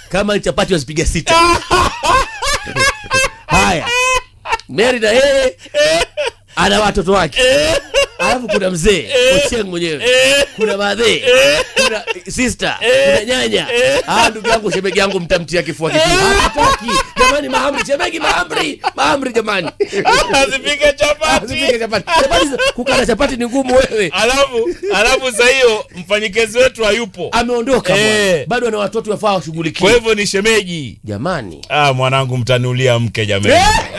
kama ni chapati wazipiga sita haya meri na yeye ana watoto wake alafu kuna mzee Ochieng mwenyewe kuna madhe kuna sister kuna nyanya ah ndugu yangu shemegi yangu mtamtia kifua kikuu hataki jamani mahamri shemegi mahamri mahamri jamani Asipike chapati. Usipike chapati chapati kukana chapati ni ngumu wewe Alafu alafu saa hiyo mfanyikazi wetu hayupo. ameondoka Eh. bwana bado ana watoto wafaa Kwa washughulikie hivyo ni shemeji. jamani Ah, mwanangu mtanulia mke jamani.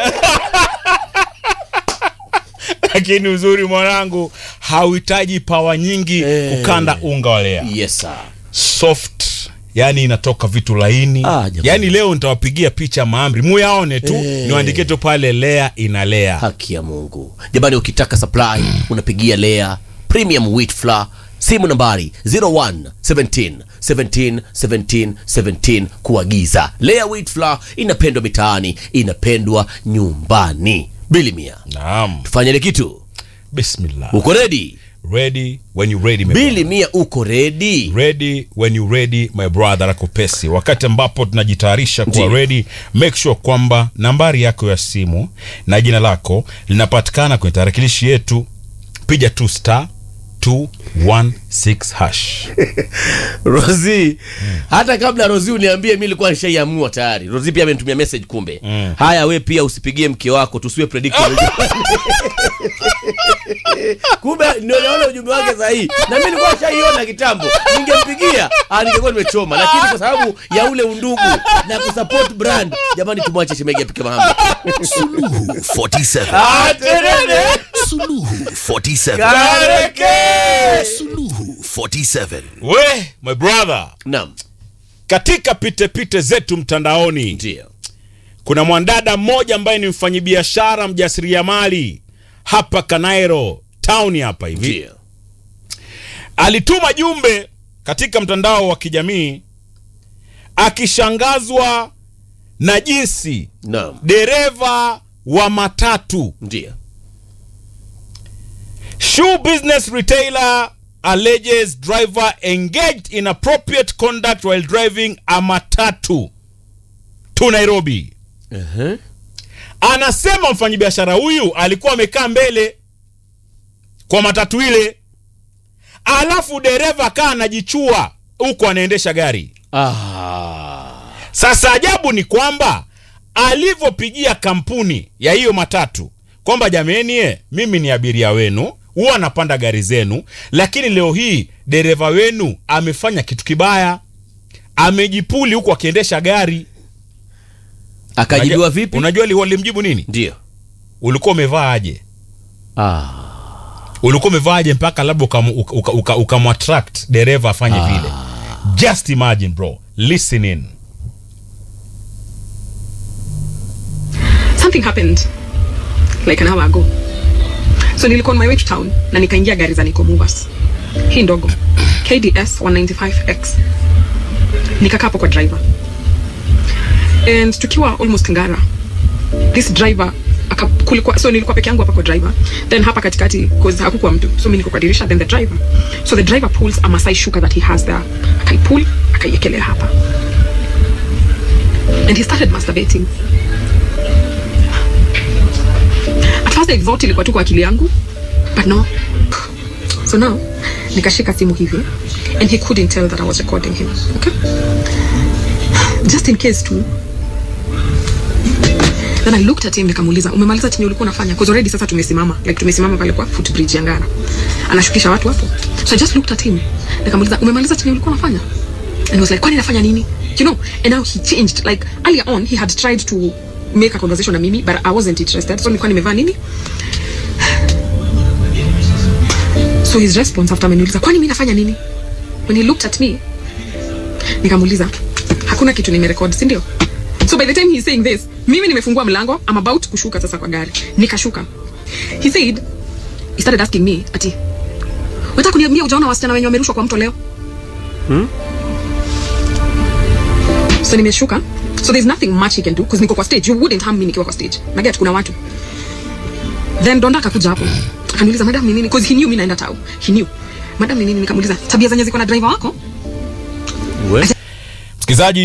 Lakini uzuri mwanangu hauhitaji pawa nyingi Eh. kukanda unga wa lea. yes sir Soft. Yani inatoka vitu laini. Ah, jamani. yani leo nitawapigia picha maamri muyaone tu Eh. niwaandikie tu pale lea inalea. haki ya mungu jamani ukitaka supply unapigia lea premium wheat flour simu nambari 01 17 17 17 17 kuagiza lea wheat flour inapendwa mitaani inapendwa nyumbani bili mia Naam. tufanyele kitu Bismillah. uko redi Ready when you ready my bili mia uko redi ready when you ready my brother akopesi wakati ambapo tunajitayarisha kuwa Ndiyo. ready make sure kwamba nambari yako ya simu na jina lako linapatikana kwenye tarakilishi yetu piga tu star 216 hash rosi hata kabla rosi uniambie mi nilikuwa nishaiamua tayari rosi pia amenitumia message kumbe Mm. haya we pia usipigie mke wako tusiwe predictable kumbe ndio naona ujumbe wake sahihi na mi nilikuwa nishaiona kitambo ningempigia ah, ningekuwa nimechoma lakini kwa sababu ya ule undugu na kusupport brand jamani tumwache shemegi apike mahamri Suluhu 47. Ah, terere. Suluhu 47. Kareke. Suluhu 47. we my brother naam katika pitepite zetu mtandaoni ndio kuna mwanadada mmoja ambaye ni mfanyibiashara mjasiriamali hapa kanairo town hapa hivi ndio alituma jumbe katika mtandao wa kijamii akishangazwa na jinsi naam dereva wa matatu ndio shoe business retailer alleges driver engaged in appropriate conduct while driving a matatu to nairobi uh-huh. anasema mfanyabiashara huyu alikuwa amekaa mbele kwa matatu ile alafu dereva kaa anajichua huku anaendesha gari ah. sasa ajabu ni kwamba alivyopigia kampuni ya hiyo matatu kwamba jameni e, mimi ni abiria wenu huwa anapanda gari zenu lakini leo hii dereva wenu amefanya kitu kibaya amejipuli huku akiendesha gari akajibiwa Unajua- vipi unajua li- walimjibu nini ndio ulikuwa umevaa aje ah. ulikuwa umevaa aje mpaka labda ukamwattract uka, uka, ukamwattract dereva afanye vile just imagine bro listen in something happened like an hour ago so nilikuwa on my way to town na nikaingia gari za Nico Movers hii ndogo KDS 195X nikakaa hapo kwa driver and tukiwa almost Ngara this driver aka, kulikuwa, so nilikuwa peke yangu hapa kwa driver then hapa katikati cause hakukuwa mtu so mimi niko kwa dirisha then the driver so the driver pulls a Masai shuka that he has there akaipull akaiekelea hapa and he started masturbating at first I thought ilikuwa tu kwa akili yangu but no so now nikashika simu hivi and he couldn't tell that I was recording him okay just in case tu then I looked at him nikamuuliza umemaliza chenye ulikuwa unafanya because already sasa tumesimama like tumesimama pale kwa footbridge ya Ngara anashukisha watu hapo so I just looked at him nikamuuliza umemaliza chenye ulikuwa unafanya and he was like kwani nafanya nini you know and now he changed like earlier on he had tried to make a conversation na mimi but I wasn't interested so nilikuwa nimevaa nini so his response after ameniuliza kwani mimi nafanya nini when he looked at me nikamuuliza hakuna kitu nimerekod si ndio so by the time he's saying this mimi nimefungua mlango I'm about kushuka sasa kwa gari nikashuka he said he started asking me ati unataka kuniambia ujaona wasichana wenye wamerushwa kwa mto leo so nimeshuka so there's nothing much he can do because niko kwa stage you wouldn't harm me nikiwa kwa stage naget kuna watu then donda akakuja hapo akaniuliza madam ni nini because he knew mimi naenda tau he knew madam ni nini nikamuuliza tabia zenye ziko na driver wako msikilizaji